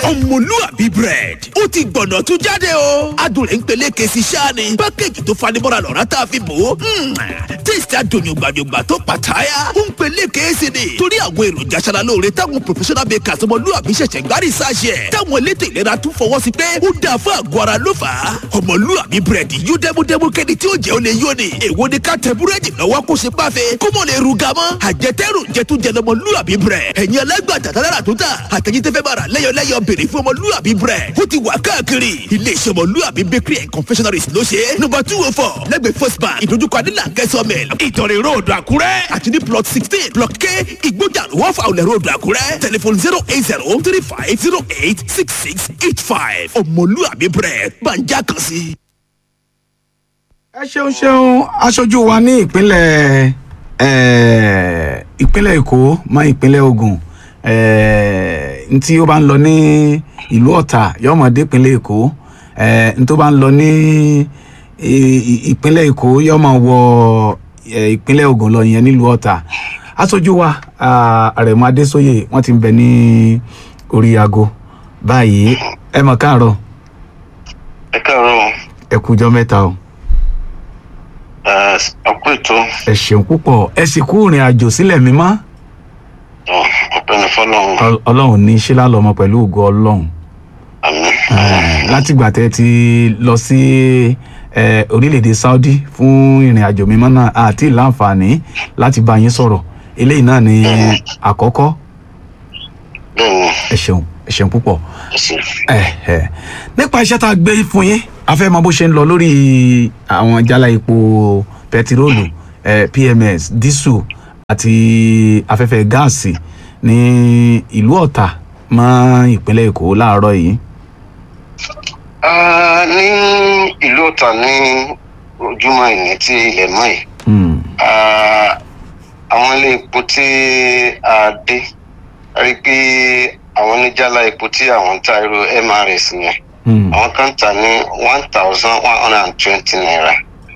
ọmọlúàbí bread ó ti gbọ̀nà tún jáde o adùn rẹ̀ ń peléke sí sáàni pákéjì tó fanimọ́ra lọ́ra tá a fi bò ó tíìsì adùnyùgbànyùgbà tó pàtàyà ó ń peléke sí ni torí àwọn èròjà aṣara lóore táwọn professional bakers ọmọlúàbí ṣẹ̀ṣẹ̀ gbárí sáṣẹ̀ táwọn elétò ìlera tún fọwọ́ sí pé ó dáa fún àgọ́ ara ló fà á ọmọlúàbí bread yóò dẹ́múdẹ́mú kẹ́ni tí ó jẹ́ ó lè yó ni èwo ni ká tẹ búrẹ́dì lọ́wọ́ kó ṣe páfe kó mọ̀ lè ruga mọ́ àjẹtẹ́rù jẹtújẹ lọmọlúàbí bread ẹ̀yin alágbàtà tálára tó tà àtẹ̀yìn tẹ́fẹ́ bára lẹ́yọ̀lẹ́yọ̀ béèrè fún ọmọlúàbí bread ó ti wà káàkiri iléeṣẹ́ ọmọlúàbí bakery and confectionaries ló ṣe é number two oh four lẹ́gbẹ̀ẹ́ first bank ìdójúkọ adílà kẹsàn-án ìtọ̀rẹ̀ road àkúrẹ́ àti ní plot sixteen block k ìgbójà wọ́n fa olè road àkúrẹ́ telephone zero eight zero three five zero eight six six eight five ọmọlúàbí bread gbàǹjà kan sí. ẹ ṣeun ṣeun aṣojú wa ní ìpínlẹ̀ eh, ìpínlẹ̀ èkó mọ́ ìpínlẹ̀ ogun eh, ntí ó bá ń lọ ní ìlú ọ̀tà yọmọdé ìpínlẹ̀ èkó eh, ntí ó bá ń lọ ní i- i- ìpínlẹ̀ èkó yọmọ wọ eh, ìpínlẹ̀ ogun lọ yẹn nílùú ọ̀tà aṣojú wa ah, àrẹ̀mọ adésóyè wọ́n ti ń bẹ ní orí aago báyìí ẹ mọ̀ káàárọ̀ ẹ káàárọ̀ ẹ kújọ́ mẹ́ta o. ọkọ ètò ẹ ṣeun púpọ̀ ẹ sì kú ìrìn àjò sílẹ̀ mímọ́ ọpẹni fọlọrun Ọl- ọlọ́run ní ṣé lálọ́mọ pẹ̀lú ògo ọlọ́run àmì Eh, látìgbà tẹ́ ti lọ sí eh, orílẹ̀-èdè saudi fún ìrìn àjò mímọ́ náà àti láǹfààní láti bá yín sọ̀rọ̀ eléyìí náà ni àkọ́kọ́ bẹ́ẹ̀ni ẹ ṣeun ẹ ṣeun púpọ̀ ẹsẹ Eh, eh. nípa iṣẹ́ tá a gbé fún yín a fẹ́ mọ bó ṣe ń lọ lórí àwọn jálá epo pẹtiróòlù eh, pms dísù àti afẹ́fẹ́ gáàsì ní ìlú ọ̀tà mọ́ ìpínlẹ̀ èkó láàárọ̀ yìí. ní ìlú ọ̀tà ní ojúmọ́ ìní tí ilẹ̀ mọ́ yìí Hmm, Ah, àwọn ilé epo tí a dé a rí i pé àwọn oníjàlá epo tí àwọn ń ta irú mrs yẹn hmm, àwọn kan tà ní one thousand one hundred and twenty naira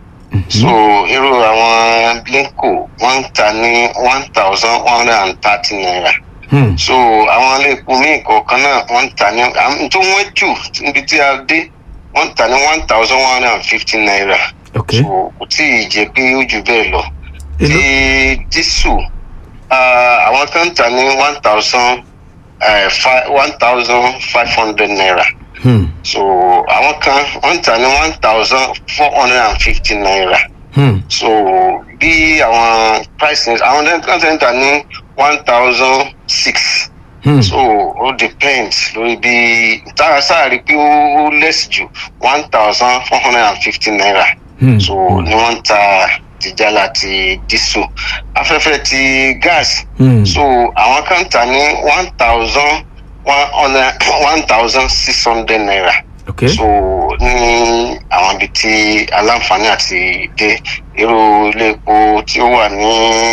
so irú àwọn blinko wọ́n ń tà ní one thousand one hundred and thirty naira hmm, so àwọn ilé epo míì kọ̀ọ̀kan náà wọ́n ń tà ní àwọn tó wọ́n jù níbi tí a dé wọ́n ń tà ní one thousand one hundred and fifty naira ok so kò tí ì jẹ́ pé ó jù bẹ́ẹ̀ lọ Èló? ti dísù ah, àwọn kan ń tà ní one thousand one thousand five hundred naira hmm, so àwọn kan wọ́n ń tà ní one thousand four hundred and fifty naira hmm, so bí àwọn prices àwọn kan tẹ̀ ń tà ní one thousand six hmm, so ó depends lórí bí tára sáàrí pé ó ó less jù one thousand four hundred and fifty naira hmm, so ni wọ́n ń ta tìjàlá ti dísù afẹ́fẹ́ ti gas hmm, so àwọn kan tà ní one thousand one hundred one thousand six hundred naira ok so ní àwọn ibi tí aláǹfààní àti dé irú ilé epo tí ó wà ní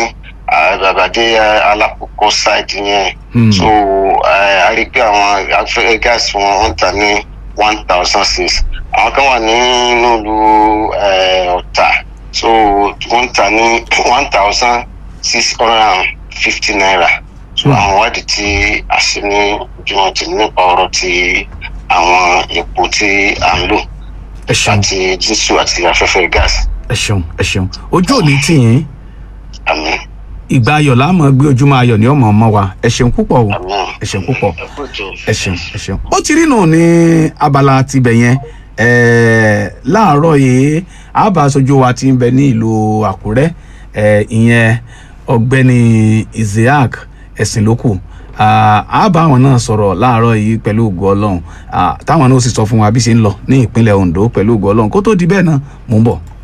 àgbàgbàdé alákòókò side yẹn Hmm. so eh, a rí i pé àwọn afẹ́fẹ́ gáàsì wọn wọ́n tà ní one thousand six àwọn kan wà nínú ìlú eh, ọ̀tà so wọ́n tà ní one thousand six hundred and fifty naira so Hmm. àwọn ìwádìí tí a ṣe ní ojúmọ́ ti nípa ọ̀rọ̀ ti àwọn epo tí à ń lò ẹ ṣeun àti dísù àti afẹ́fẹ́ gáàsì ẹ ṣeun ẹ ṣeun ojú ò ní tì yín àmì ìgbà ayọ̀ láàmú gbé ojúmọ́ ayọ̀ ní ọmọ ọmọ wa ẹ ṣeun púpọ̀ o àmì ẹ ṣeun púpọ̀. ẹ̀kú ètò. ẹ ṣeun ẹ ṣeun. ó ti rí nù ní abala tibẹ̀ yẹn ẹ̀ẹ́ láàárọ̀ yìí àbá aṣojú wa ti ń bẹ ní ìlú àkúrẹ́ ẹ̀ ìyẹn ọ̀gbẹ́ni isaac ẹ̀sìnlókù àbá àwọn náà sọ̀rọ̀ láàárọ̀ yìí pẹ̀lú ògo ọlọ́run Ah, táwọn náà sì sọ fún wa bí ṣe ń lọ ní ìpínlẹ̀ ondo pẹ̀lú ògo ọlọ́run kó tó di bẹ́ẹ̀ náà mò ń bọ̀.